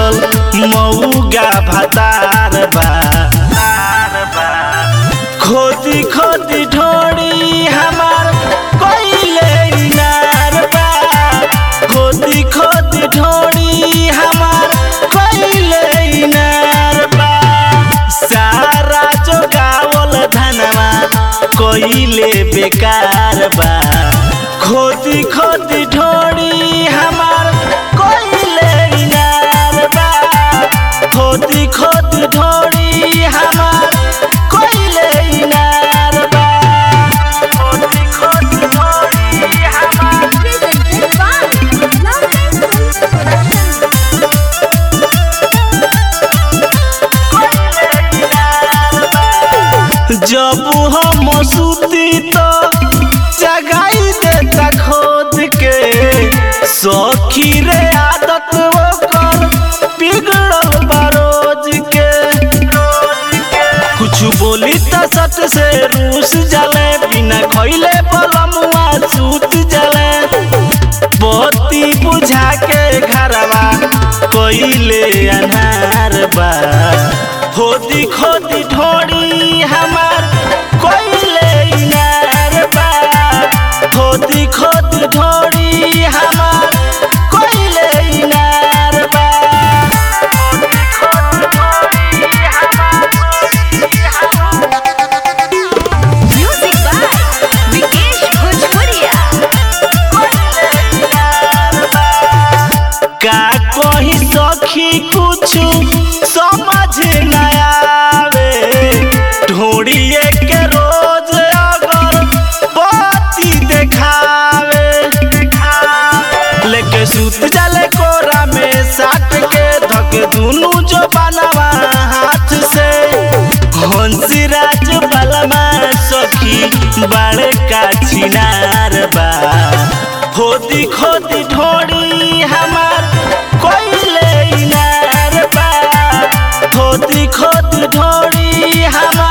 मिलल मऊगा भतार बा खोदी खोदी ढोड़ी हमार कोइले इनार बा खोदी खोदी ढोड़ी हमार कोइले इनार बा सारा जो गावल धनवा कोइले बेकार बा खोदी खोदी ढोड़ी हमार कोइले इनार बा खोदी खोदी ढोड़ी हमार कोइले इनार बा खोदी खोदी ढोड़ी हमार Presented by Love Production. जब हम सूती तो जगाई देता खोद के सखी रे आदत ओकर बिगड़ल बरोज के कुछ बोली त सट से रूस जले बिना खइले पलमुआ सूत जले बत्ती बुझा के घरवा कोइले अनार बा खोदी खोदी ढोड़ी हमार कोइले इनार बा खोदी खोदी ढोड़ी हमार कोइले इनार बा खोदी खोदी ढोड़ी हमार Music by Vikesh Bhojpuria. का कही सखी कुछ समझ न आवे ढूंढिए के रोज अगर बाती देखावे लेके सूत जले कोरा में साट के धक दुनू जो बनवा हाथ से हंसी राज बलमा सखी बड़े का छिनार बा खोदी खोदी ढोड़ी हमार कोइले इनार बा खोदी खोदी ढोड़ी हमार